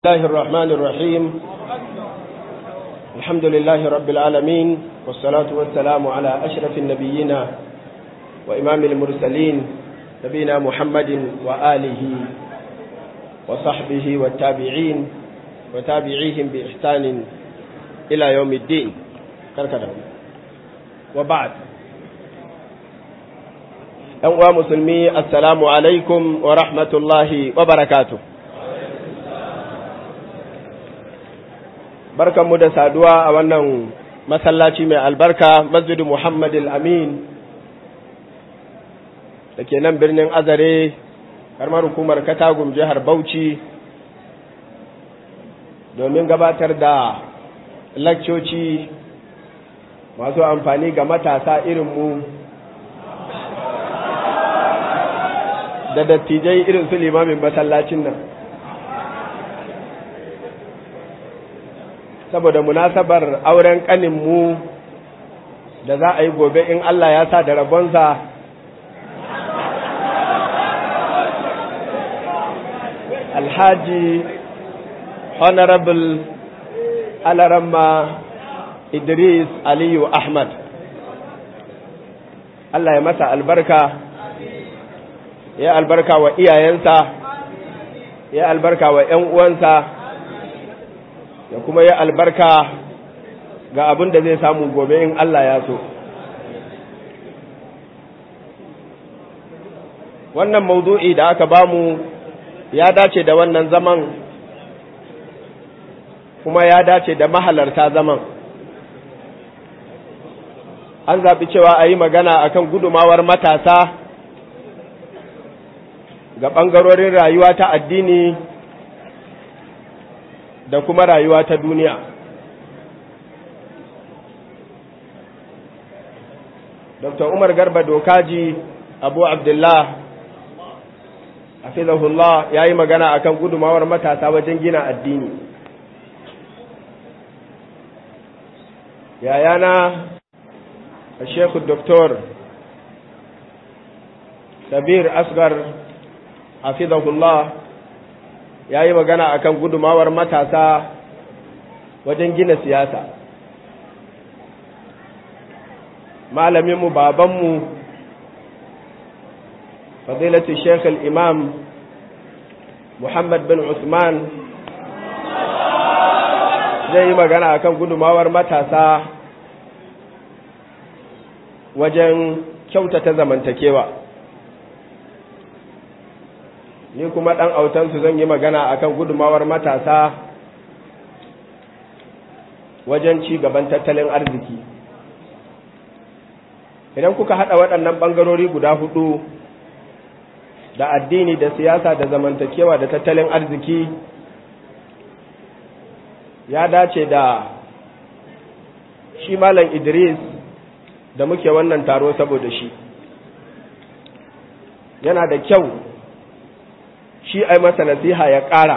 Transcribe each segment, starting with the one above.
الله الرحمن الرحيم الحمد لله رب العالمين والصلاة والسلام على أشرف النبيين وإمام المرسلين نبينا محمد وآله وصحبه والتابعين وتابعيهم بإحسان إلى يوم الدين كركدا وبعد أنواع مسلمي السلام عليكم ورحمة الله وبركاته barkanmu da saduwa a wannan masallaci mai albarka masjidu Muhammad amin da ke nan birnin azare karmar hukumar katagum jihar bauchi domin gabatar da lakcoci masu amfani ga matasa irinmu da dattijai irin su limamin masallacin nan saboda munasabar auren ƙaninmu da za a yi gobe in Allah ya sa da rabonsa alhaji honorable alaramma idris aliyu ahmad Allah ya masa albarka ya albarka wa iyayensa ya albarka wa 'yan uwansa ya kuma yi albarka ga abin da zai samu gobe in Allah ya so. Wannan maudu'i da aka bamu ya dace da wannan zaman kuma ya dace da mahalarta zaman. An zaɓi cewa a yi magana akan gudumawar matasa ga ɓangarorin rayuwa ta addini da kuma rayuwa ta duniya dr umar garba dokaji abu abdullah hafizahullah ya yi magana akan gudumawar matasa wajen gina addini yayana shekhu doktor sabir asgar hafizahullah ya yi magana akan gudumawar matasa wajen gina siyasa malaminmu babanmu fadilatu sheikh imam muhammad bin usman zai yi magana akan gudumawar matasa wajen kyautata zamantakewa ni kuma ɗan autansu zan yi magana akan gudumawar matasa wajen ci gaban tattalin arziki idan kuka haɗa waɗannan ɓangarori guda hudu da addini da siyasa da zamantakewa da tattalin arziki ya dace da shi malam idris da muke wannan taro saboda shi yana da kyau shi ai masa nasiha ya ƙara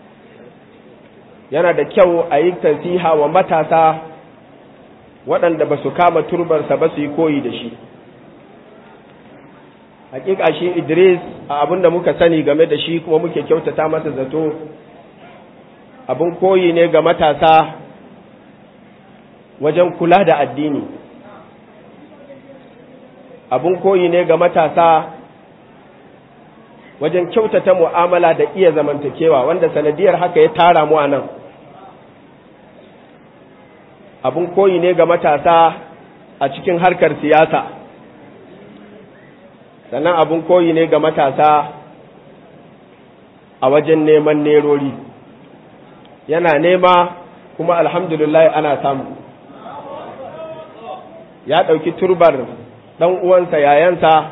yana da kyau a yi nasiha wa matasa waɗanda ba su kama turbarsa ba su yi koyi da shi hakika shi idris a abin da muka sani game da shi kuma muke kyautata masa zato abin koyi ne ga matasa wajen kula da addini abin koyi ne ga matasa wajen kyautata mu'amala da iya zamantakewa wanda sanadiyar haka ya tara mu a nan abin koyi ne ga matasa a cikin harkar siyasa sannan abin koyi ne ga matasa a wajen neman nerori yana nema kuma alhamdulillah ana samu ya ɗauki turbar ɗan uwansa yayansa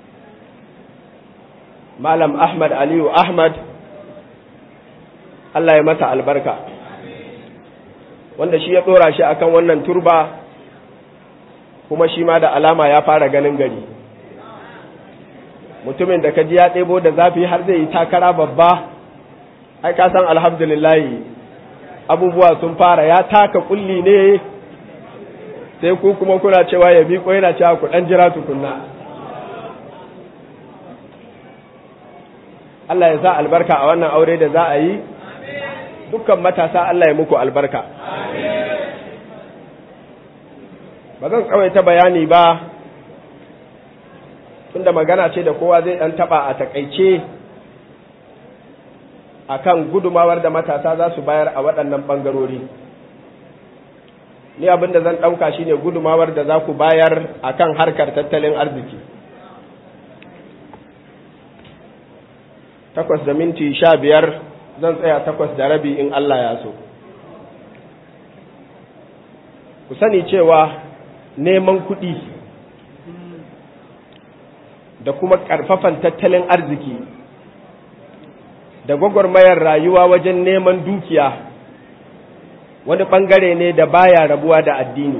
Malam Ahmad Aliyu Ahmad, Allah ya masa albarka, wanda shi ya ɗora shi akan wannan turba, kuma shi ma da alama ya fara ganin gari. Mutumin da kaji ya ɗebo da zafi har zai yi takara babba, ai ka san alhamdulillahi abubuwa sun fara ya taka kulli ne sai ku kuma kuna cewa ya miƙo yana cewa ku ɗan jira tukunna. Allah ya sa albarka a wannan aure da za a yi dukkan matasa Allah ya muku albarka ba zan tsawaita bayani ba tunda magana ce da kowa zai ɗan taɓa a takaice akan gudumawar da matasa za su bayar a waɗannan ɓangarori ni abin da zan ɗauka shine gudumawar da za ku bayar akan harkar tattalin arziki takwas da minti sha biyar zan tsaya takwas da rabi in Allah ya so ku sani cewa neman kuɗi da kuma ƙarfafan tattalin arziki da gwagwarmayar rayuwa wajen neman dukiya wani ɓangare ne da baya rabuwa da addini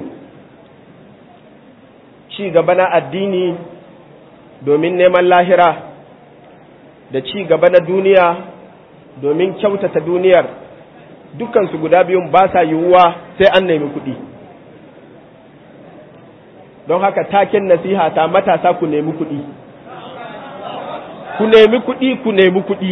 ci gaba na addini domin neman lahira da ci gaba na duniya domin kyautata duniyar dukansu guda biyun ba sa yiwuwa sai an nemi kuɗi don haka taken nasiha ta matasa ku nemi kuɗi ku nemi kuɗi ku nemi kuɗi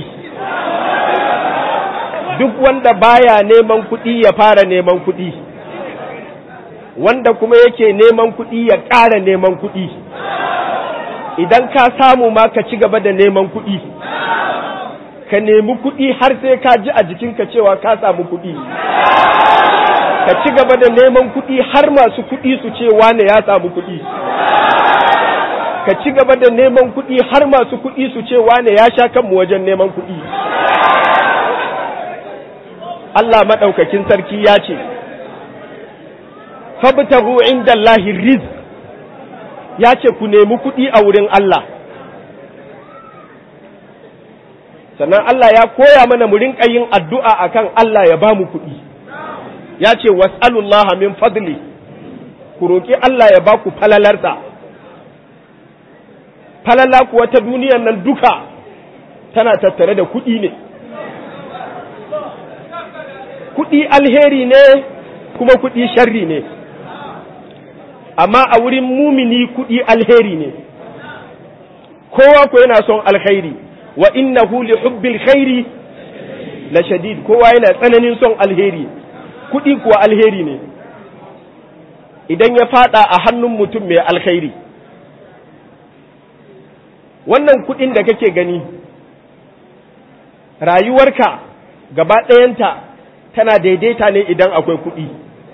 duk wanda baya neman kuɗi ya fara neman kuɗi wanda kuma yake neman kuɗi ya ƙara neman kuɗi idan ka samu ma ka ci gaba da neman kuɗi ka nemi kuɗi har sai ka ji a jikinka cewa ka samu kuɗi ka ci gaba da neman kuɗi har masu kuɗi su ce wane ya samu kuɗi ka ci gaba da neman kuɗi har masu kuɗi su ce wane ya sha kanmu wajen neman kuɗi Allah maɗaukakin sarki ya ce fabtahu inda Allahi riz ya ce ku nemi kuɗi a wurin Allah sannan Allah ya koya mana mu rinƙa yin addu'a akan Allah ya ba mu kuɗi ya ce was'alullaha min fadli ku roƙi Allah ya ba ku falalarsa falala kuwa ta duniyan nan duka tana tattare da kuɗi ne kuɗi alheri ne kuma kuɗi sharri ne amma a wurin mumini kuɗi alheri ne kowa ko yana son alkhairi wa innahu li hubbil khairi la shadid kowa yana tsananin son alheri kuɗi kuwa alheri ne idan ya fada a hannun mutum mai alkhairi wannan kuɗin da kake gani rayuwarka gaba ɗayanta tana daidaita ne idan akwai kuɗi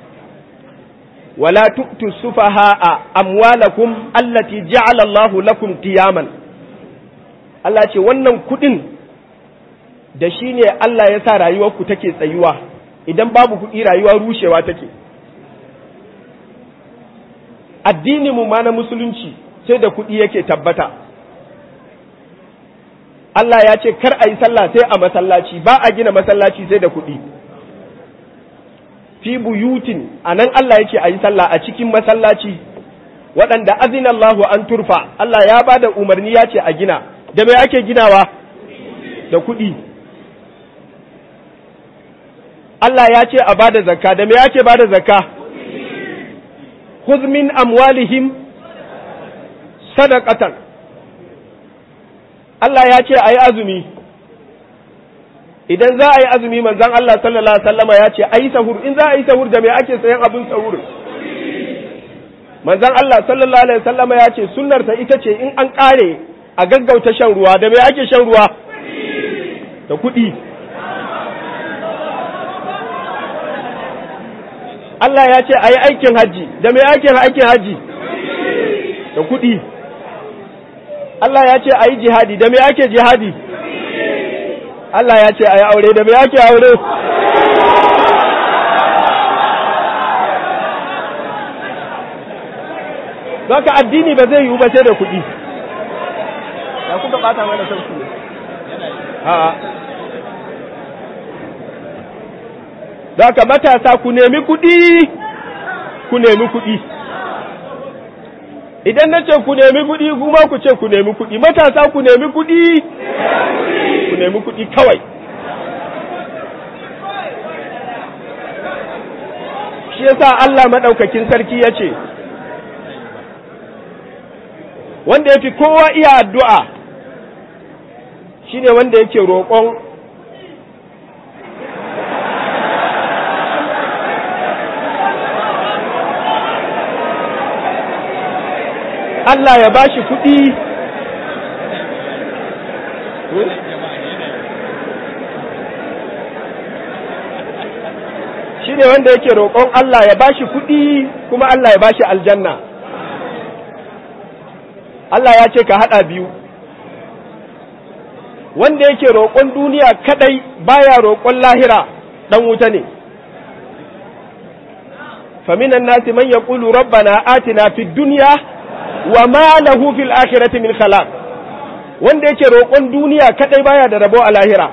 wala tu'tu sufaha'a amwalakum allati ja'ala Allahu lakum qiyaman Allah ce wannan kuɗin da shi ne Allah ya sa rayuwarku take tsayuwa idan babu kuɗi rayuwa rushewa take addini mu ma na musulunci sai da kuɗi yake tabbata Allah ya ce kar a yi sallah sai a masallaci ba a gina masallaci sai da kuɗi fi buyutin a nan Allah yake a yi sallah a cikin masallaci waɗanda azinallahu an turfa Allah ya ba da umarni ya ce a gina da mai ake ginawa da kuɗi Allah ya ce a bada zakka da me ake bada zakka khudh min amwalihim sadaqatan Allah ya ce ayi azumi idan za a yi azumi manzon Allah sallallahu alaihi wasallama ya ce ayi sahur in za a yi sahur da me ake sayan abin sahur manzon Allah sallallahu alaihi wasallama ya ce sunnar ta ita ce in an kare a gaggauta shan ruwa da me ake shan ruwa da kuɗi Allah ya ce a yi aikin hajji da mai aikin aikin hajji da kuɗi Allah ya ce a yi jihadi da mai ake jihadi Allah ya ce a yi aure da mai ake aure Zaka addini ba zai yiwu ba sai da kuɗi ya kuka ɓata mana sauki ne a'a Daka matasa ku nemi kuɗi, ku nemi kuɗi. Idan na ce ku nemi kuɗi, kuma ku ce ku nemi kuɗi. Matasa ku nemi kuɗi, ku nemi kuɗi kawai. Shi yasa Allah maɗaukakin sarki ya ce, wanda ya fi kowa iya addu'a shi ne wanda yake roƙon Allah ya ba shi kuɗi shi ne wanda yake roƙon Allah ya ba shi kuɗi kuma Allah ya ba shi aljanna Allah ya ce ka haɗa biyu wanda yake roƙon duniya kadai baya roƙon lahira ɗan wuta ne فمن الناس من يقول ربنا آتنا في الدنيا وما له في الآخرة من خلاق wanda yake roƙon duniya kadai baya da rabo a lahira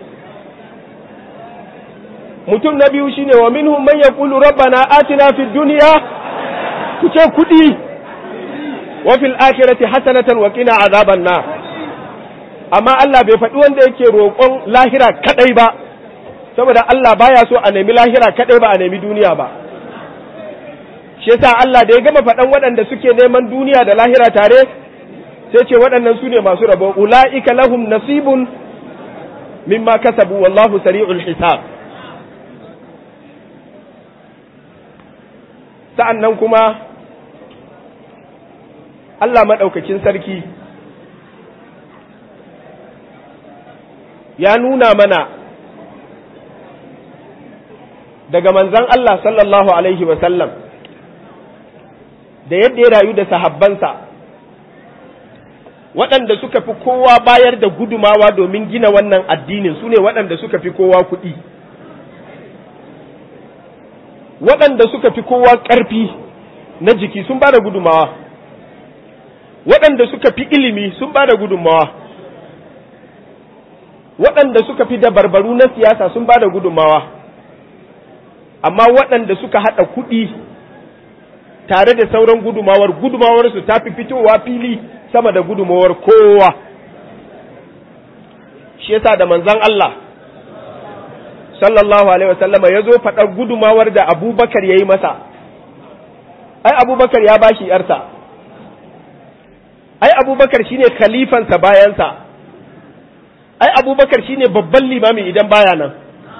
mutum na biyu shine wa minhum man yaqulu rabbana atina fid dunya ku ce kudi wa fil akhirati hasanatan wa qina azaban nar amma Allah bai faɗi wanda yake roƙon lahira kadai ba saboda Allah baya so a nemi lahira kadai ba a nemi duniya ba shi yasa Allah da ya gama faɗan waɗanda suke neman duniya da lahira tare sai ce waɗannan su ne masu rabo ula'ika lahum nasibun mimma kasabu wallahu sari'ul hisab sa'an nan kuma Allah maɗaukakin sarki ya nuna mana daga manzan Allah sallallahu Alaihi wasallam da yadda ya rayu da sahabbansa waɗanda suka fi kowa bayar da gudumawa domin gina wannan addinin su ne waɗanda suka fi kowa kuɗi waɗanda suka fi kowa ƙarfi na jiki sun ba da gudumawa waɗanda suka fi ilimi sun ba da gudunmawa waɗanda suka fi dabarbaru na siyasa sun ba da gudunmawa amma waɗanda suka haɗa kuɗi tare da sauran gudumawar gudumawarsu ta fi fitowa fili sama da gudumawar kowa shi yasa da manzan Allah sallallahu alaihi wasallama ya zo faɗar gudumawar da abubakar ya yi masa ai abubakar ya bashi yarsa ai abubakar shine khalifansa bayansa ai abubakar shine babban limami idan baya nan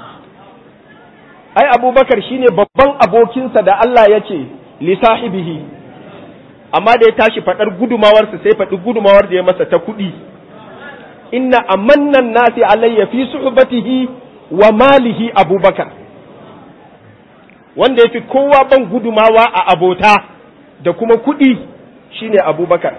ai abubakar shine babban abokinsa da Allah ya ce li sahibihi amma da ya tashi faɗar gudumawarsa sai faɗi gudumawar da ya masa ta kuɗi inna amannan nasi alayya fi suhbatihi wa malihi abubakar wanda ya fi kowa ban gudumawa a abota da kuma kuɗi shine abubakar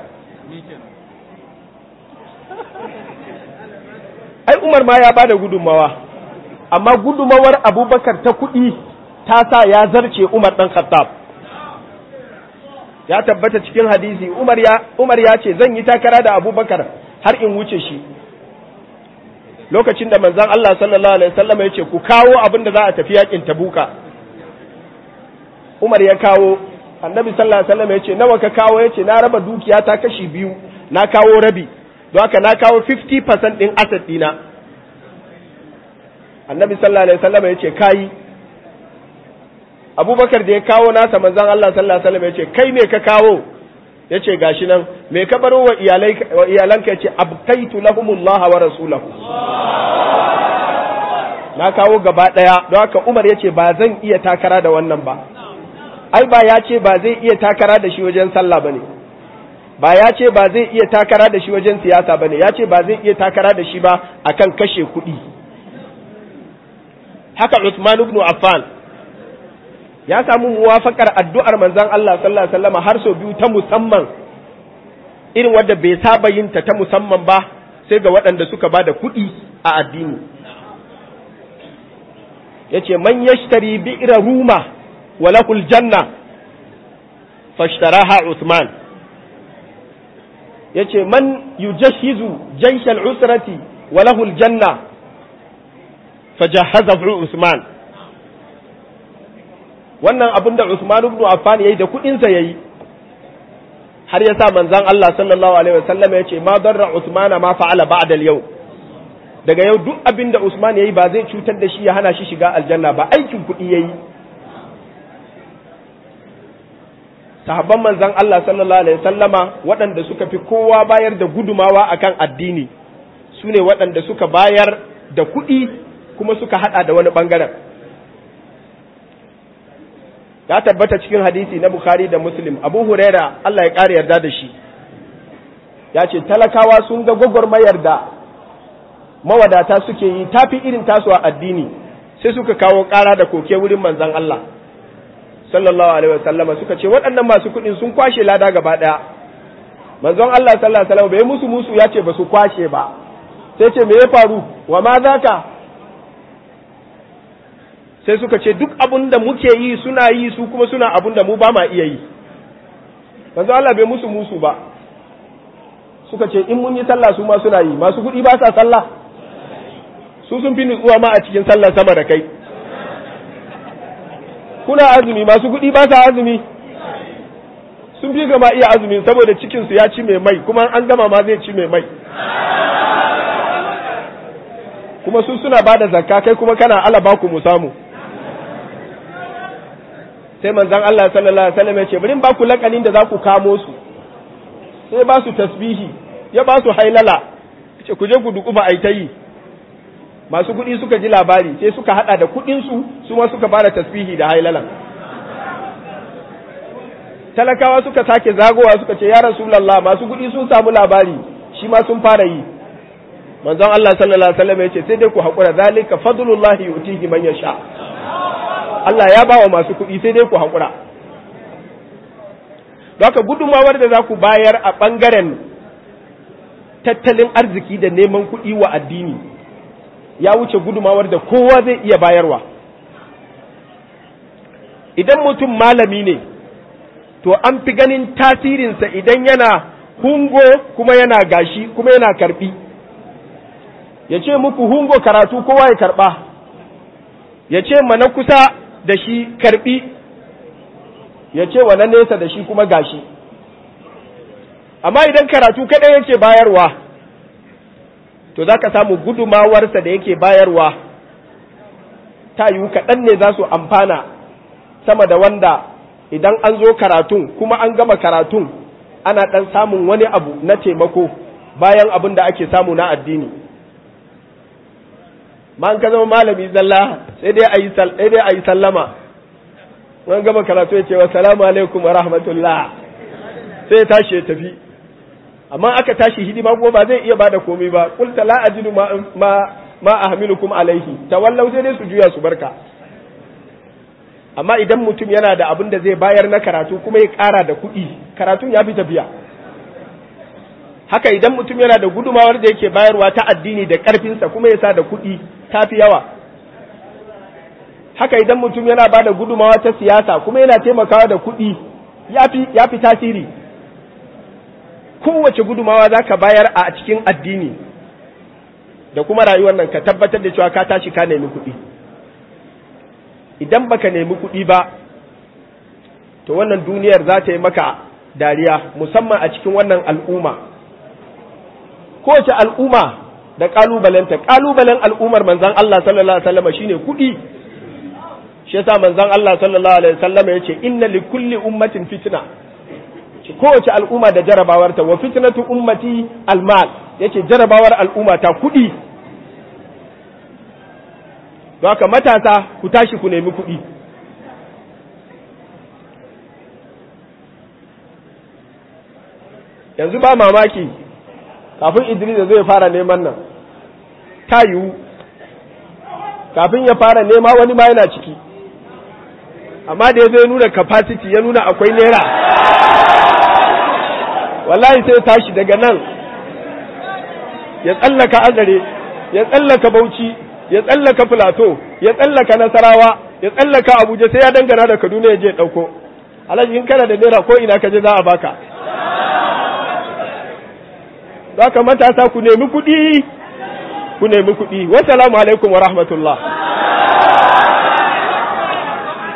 ai umar ma ya ba da gudunmawa amma gudumawar abubakar ta kuɗi ta sa ya zarce umar ɗan khattab ya tabbata cikin hadisi umar ya, umar ya ce zan yi takara da abubakar har in wuce shi lokacin da manzan Allah sallallahu alaihi wasallam ya ce ku kawo abin da za a tafi yakin tabuka umar ya kawo annabi sallallahu alaihi wasallam ya ce nawa ka kawo ya ce na raba dukiya ta kashi biyu na kawo rabi don haka na kawo 50% din asset dina annabi sallallahu alaihi wasallam ya ce kai abubakar da ya kawo nasa manzan Allah sallallahu alaihi wasallam ya ce kai me ka kawo ya ce gashi nan me ka baro wa iyalanka ya ce abkaitu lahumullah wa rasulahu na kawo gaba daya don haka umar ya ce ba zan iya takara da wannan ba ai ba ya ce ba zai iya takara da shi wajen sallah bane ba ya ce ba zai iya takara da shi wajen siyasa bane ya ce ba zai iya takara da shi ba akan kashe kuɗi haka Uthman ibn Affan ya samu muwafakar addu'ar manzon Allah sallallahu alaihi wasallam har sau biyu ta musamman irin wadda bai saba yin ta ta musamman ba sai ga waɗanda suka ba da kuɗi a addini yace man yashtari bi'ra ruma wa lahul janna fashtaraha Uthman yace man yujahhizu jaysh al-usrati wa lahul janna fajahazahu Usman wannan abin da Usman ibn Affan yayi da kudin sa yayi har ya sa manzon Allah sallallahu alaihi wasallam ya ce ma darra Usman ma fa'ala ba'da al-yau daga yau duk abin da Usman yayi ba zai cutar da shi ya hana shi shiga aljanna ba aikin kudi yayi sahabban manzon Allah sallallahu alaihi wasallama waɗanda suka fi kowa bayar da gudumawa akan addini su ne waɗanda suka bayar da kuɗi kuma suka hada da wani bangaren ya tabbata cikin hadisi na bukhari da muslim abu huraira allah ya ƙara yarda da shi ya ce talakawa sun ga gwagwarmayar da mawadata suke yi tafi irin tasu a addini sai suka kawo ƙara da koke wurin manzan Allah sallallahu alaihi wasallama suka ce waɗannan masu kuɗin sun kwashe lada gaba ɗaya manzon Allah sallallahu alaihi wasallam bai musu musu ya ce ba su kwashe ba sai ce me ya faru wa ma zaka sai suka ce duk abun da muke yi suna yi su kuma suna abun da mu ba ma iya yi manzon Allah bai musu musu ba suka ce in mun yi sallah su ma suna yi masu kuɗi ba sa sallah su sun fi nutsuwa ma a cikin sallar sama da kai kuna azumi masu kuɗi ba sa azumi sun fi gama iya azumi saboda cikinsu ya ci mai mai kuma an gama ma zai ci mai mai kuma su suna ba da zakka kai kuma kana alaba ku mu samu sai manzon Allah sallallahu alaihi wasallam ya ce bari ba ku lakanin da za ku kamo su sai ba su tasbihi ya ba su hailala ce ku je ku duku ba ai ta yi masu kuɗi suka ji labari sai suka hada da kuɗinsu su ma suka fara tasbihi da hailalan talakawa suka sake zagowa suka ce ya rasulullah masu kuɗi sun samu labari shi ma sun fara yi manzon Allah sallallahu alaihi wasallam ya ce sai dai ku haƙura zalika fadlullahi yutihi man yasha Allah ya bawa masu kuɗi sai dai ku haƙura don haka gudunmawar da za ku bayar a ɓangaren tattalin arziki da neman kuɗi wa addini ya wuce gudumawar da kowa zai iya bayarwa idan mutum malami ne to an fi ganin tasirinsa idan yana hungo kuma yana gashi kuma yana karbi ya ce muku hungo karatu kowa ya karba ya ce mana kusa da shi karbi ya ce wa na nesa da shi kuma gashi amma idan karatu kaɗai yake bayarwa to za ka samu gudumawarsa da yake bayarwa ta yiwu kaɗan ne za su amfana sama da wanda idan an zo karatun kuma an gama karatun ana ɗan samun wani abu na taimako bayan abin da ake samu na addini ma an ka zama malami zalla sai dai a yi sallama an gama karatu ya ce wa salamu alaikum wa rahmatullah sai ya tashi ya tafi amma aka tashi hidima kuma ba zai iya bada komai ba qulta la ajidu ma ma, ma ahmilukum alaihi tawallau sai dai su juya su barka amma idan mutum yana da abin da zai bayar na karatu kuma ya ƙara da kuɗi karatun ya fi tafiya haka idan mutum yana da gudumawar da yake bayarwa ta addini da ƙarfinsa kuma ya sa da kuɗi ta fi yawa haka idan mutum yana ba da gudumawa ta siyasa kuma yana taimakawa da kuɗi ya fi tasiri kowace gudumawa za ka bayar a cikin addini da kuma rayuwar nan ka tabbatar da cewa ka tashi ka nemi kuɗi idan baka nemi kuɗi ba to wannan duniyar za ta yi maka dariya musamman a cikin wannan al'umma kowace al'umma da ƙalubalenta ƙalubalen al'ummar manzan Allah sallallahu alaihi wasallam shine kuɗi shi yasa manzan Allah sallallahu alaihi wasallam ya ce inna li kulli ummatin fitna kowace al'umma da jarabawarta wa fitnatu ummati almal yace jarabawar al'umma ta kuɗi don haka matasa ku tashi ku nemi kuɗi yanzu ba mamaki kafin idris zai fara neman nan ta yiwu kafin ya fara nema wani ma yana ciki amma da ya zai nuna capacity ya nuna akwai naira wallahi sai tashi daga nan ya tsallaka azare ya tsallaka bauchi ya tsallaka filato ya tsallaka nasarawa ya tsallaka abuja sai ya dangana da kaduna ya je ɗauko alhaji in kana da naira ko ina ka je za a baka za ka matasa ku nemi kuɗi ku nemi kuɗi wassalamu alaikum wa rahmatullah